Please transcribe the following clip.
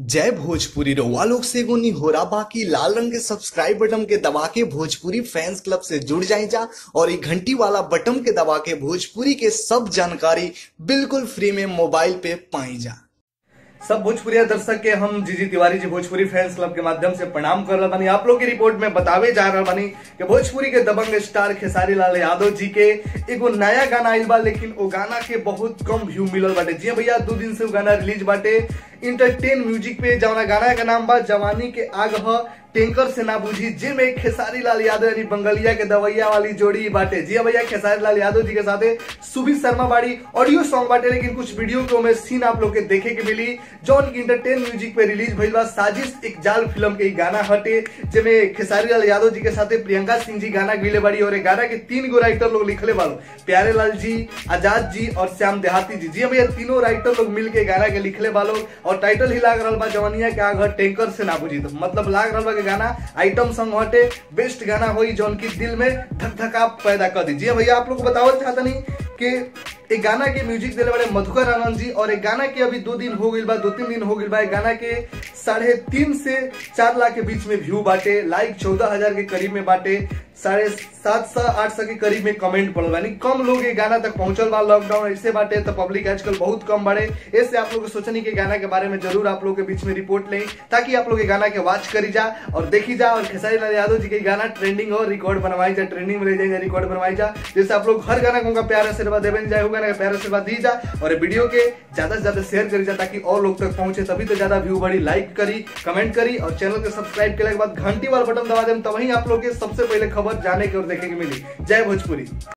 जय भोजपुरी रउआ लोग से एगो निहोरा बाकी लाल रंग के सब्सक्राइब बटन के दबा के भोजपुरी फैंस क्लब से जुड़ जाए जा और ये घंटी वाला बटन के दबा के भोजपुरी के सब जानकारी बिल्कुल फ्री में मोबाइल पे पाई जा सब भोजपुरी दर्शक के हम जीजी तिवारी जी भोजपुरी फैंस क्लब के माध्यम से प्रणाम कर रहा बानी आप लोग की रिपोर्ट में बतावे जा रहा बानी कि भोजपुरी के दबंग स्टार खेसारी लाल यादव जी के एगो नया गाना आइल बा लेकिन वो गाना के बहुत कम व्यू मिलल बाटे जी हाँ भैया दो दिन से वो गाना रिलीज बाटे इंटरटेन म्यूजिक पे जवना गाना का नाम बा जवानी के आग ह टैंकर से ना बुझी जिनमें खेसारी लाल यादव यानी बंगलिया के दवैया वाली जोड़ी बाटे जी हाँ भैया खेसारी लाल यादव जी के साथे सुबी शर्मा बाड़ी ऑडियो सॉन्ग बाटे लेकिन कुछ वीडियो के में सीन आप लोग के देखे के मिली जौन की इंटरटेन म्यूजिक पे रिलीज भइल बा साजिश एक जाल फिल्म के ई गाना हटे जेमे खेसारी लाल यादव जी के साथे प्रियंका सिंह जी गाना गईले बाड़ी और ए गाना के तीन गो राइटर लोग लिखले बालो प्यारे लाल जी आजाद जी और श्याम देहाती जी जी हाँ भैया तीनों राइटर लोग मिल के गाना के लिखले बालो और टाइटल ही लाग रहा बा जवानिया के आग ह टैंकर से ना बुझी तो मतलब लाग रहा बा के गाना आइटम सॉन्ग हटे बेस्ट गाना होई जौन की दिल में धक धका पैदा कर दी जी हाँ भैया आप लोग को बतावल चाहता नहीं कि एक गाना के म्यूजिक दिले बड़े मधुकर आनंद जी और एक गाना के अभी दो दिन हो गई बा दो तीन दिन हो गई बा एक गाना के साढ़े तीन से चार लाख के बीच में व्यू बाटे लाइक चौदह हजार के करीब में बाटे साढ़े सात सौ आठ सौ के करीब में कमेंट पड़ल यानी कम लोग ये गाना तक पहुंचल बा लॉकडाउन ऐसे बाटे तो पब्लिक आजकल बहुत कम बाड़े ऐसे आप लोग सोचनी के गाना के बारे में जरूर आप लोग के बीच में रिपोर्ट लें ताकि आप लोग ये गाना के वॉच करी जा और देखी जा और खेसारी लाल यादव जी के गाना ट्रेंडिंग हो रिकॉर्ड बनवाई जा ट्रेंडिंग में ले जाए रिकॉर्ड बनवाई जा जैसे आप लोग हर गाना को उनका प्यार आशीर्वाद देवे जाए होगा ना प्यार आशीर्वाद दी जा और वीडियो के ज्यादा से ज्यादा शेयर करी जा ताकि और लोग तक पहुंचे तभी तो ज्यादा व्यू बढ़ी लाइक करी कमेंट करी और चैनल के सब्सक्राइब करने के बाद घंटी वाला बटन दबा दें तभी आप लोग के सबसे पहले खबर जाने की और देखे की मिली जय भोजपुरी